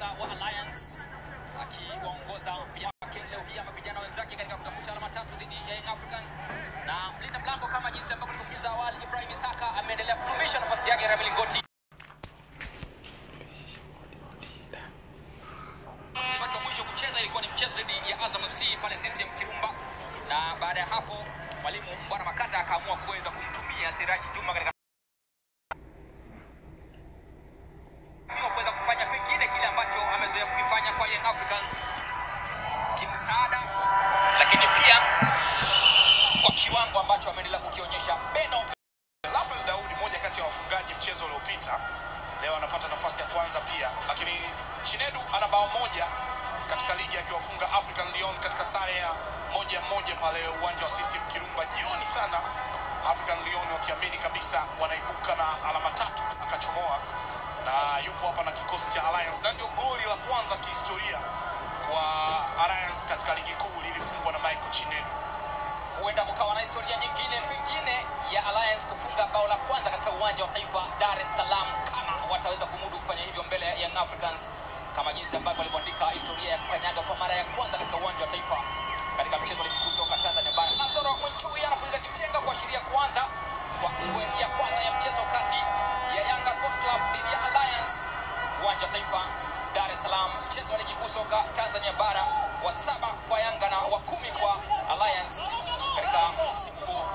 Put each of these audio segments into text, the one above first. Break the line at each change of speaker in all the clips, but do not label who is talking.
nahodha wa Alliance akiwaongoza vijana wake leo hii ama vijana wenzake katika kutafuta alama tatu dhidi ya Young Africans, na mlinda mlango kama jinsi ambavyo nilivyojuza awali, Ibrahim Isaka ameendelea kudumisha nafasi yake katika milingoti. Mchezo wake wa mwisho kucheza ilikuwa ni mchezo dhidi ya Azam FC pale CCM Kirumba, na baada ya hapo mwalimu Bwana Makata akaamua kuweza kumtumia Siraji Juma katika wa kuweza kufanya pengine kile ambacho amezoea kukifanya kwa Young Africans kimsaada, lakini pia kwa kiwango ambacho ameendelea kukionyesha. Beno
Rafael Daudi, moja kati ya wafungaji mchezo uliopita, leo anapata nafasi ya kwanza pia, lakini Chinedu ana bao moja katika ligi akiwafunga African Lyon katika sare ya moja moja pale uwanja wa CCM Kirumba jioni sana. African Lyon wakiamini kabisa wanaibuka na alama tatu, akachomoa na yupo hapa na kikosi cha Alliance, na ndio goli la kwanza kihistoria kwa Alliance katika ligi kuu lilifungwa na Michael Chinedu.
huenda mkawa na historia nyingine pengine ya Alliance kufunga bao la kwanza katika uwanja wa taifa Dar es Salaam, kama wataweza kumudu kufanya hivyo mbele ya Young Africans, kama jinsi ambavyo walivyoandika historia ya kukanyaga kwa mara ya kwanza katika uwanja wa taifa katika mchezo wa ligi kuu soka Tanzania bara. Nasoro Mwinchui anapuliza kipenga kuashiria kuanza kwa ngwe ya kwanza ya mchezo kati ya Yanga Sports Club dhidi ya Alliance uwanja wa taifa Dar es Salaam, mchezo wa ligi kuu soka Tanzania bara wa saba kwa Yanga na wa kumi kwa Alliance katika msimu huu.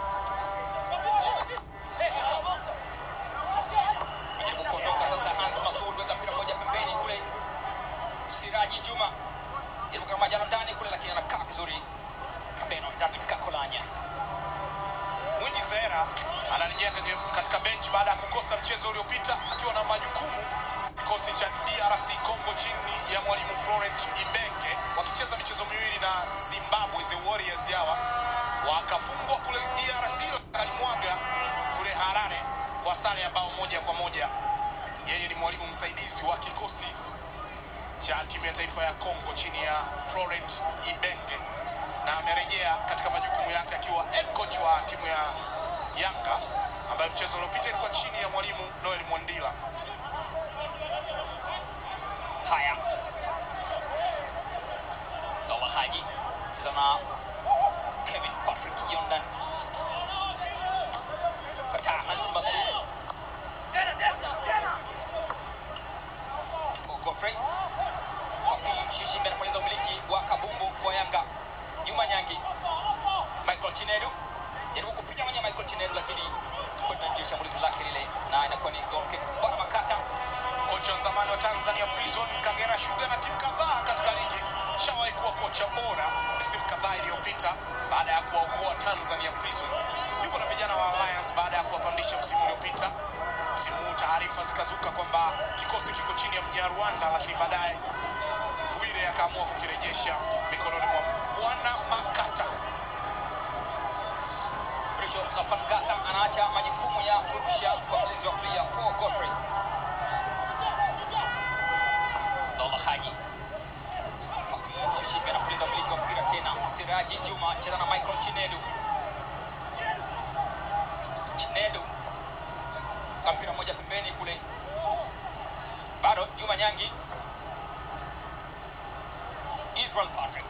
Jaribu kuondoka sasa, Hans Masud weka mpira moja pembeni kule, Siraji Juma jaribu kama jano ndani kule, lakini anakaa vizuri. Beno David Kakolanya
Mwinyi Zahera anarejea kwenye- katika benchi baada ya kukosa mchezo uliopita akiwa na majukumu. Kikosi cha DRC Congo chini ya mwalimu Florent Ibenge wakicheza michezo miwili na Zimbabwe, the Warriors hawa wakafungwa kule DRC, alimwaga kule Harare kwa sare ya bao moja kwa moja. Yeye ni mwalimu msaidizi wa kikosi cha timu ya taifa ya Congo chini ya Florent Ibenge na amerejea katika majukumu yake akiwa head coach wa timu ya Yanga ambayo mchezo uliopita ilikuwa chini ya mwalimu Noel Mwandila.
Haya, Dola Haji cheza na Kevin Patrick Yondan, kataa Hans Masud Godfrey Papi Shishimbe anapoteza umiliki wa kabumbu kwa Yanga. Juma Nyangi, Michael Chinedu jaribu kupiga mwenye Michael Chinedu, lakini kwenda nje shambulizi lake lile, na inakuwa ni goal kick. Bwana Makata
Kocha wa zamani wa Tanzania Prison, Kagera Sugar na timu kadhaa katika ligi, shawahi kuwa kocha bora misimu kadhaa iliyopita baada ya kuwaokoa Tanzania Prison. Yupo na vijana wa Alliance baada ya kuwapandisha msimu uliopita. Msimu huu taarifa zikazuka kwamba kikosi kiko chini ya Mnyarwanda, lakini baadaye Bwire akaamua kukirejesha mikononi mwa Bwana Makata.
Richo Zafangasa anaacha majukumu ya kurusha kwa mlinzi wa kulia Paul Godfrey. Dola Haji Papi Shishimbe anapuliza umiliki wa mpira tena. Siraji Juma cheza na Michael Chinedu. Chinedu kwa mpira moja pembeni kule, bado Juma Nyangi. Israel Patrick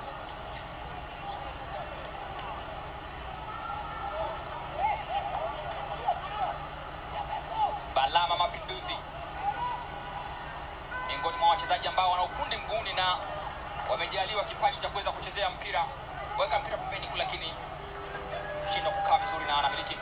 Balama Mapinduzi, miongoni mwa wachezaji ambao wana ufundi mguuni na wamejaliwa kipaji cha kuweza kuchezea mpira. Weka mpira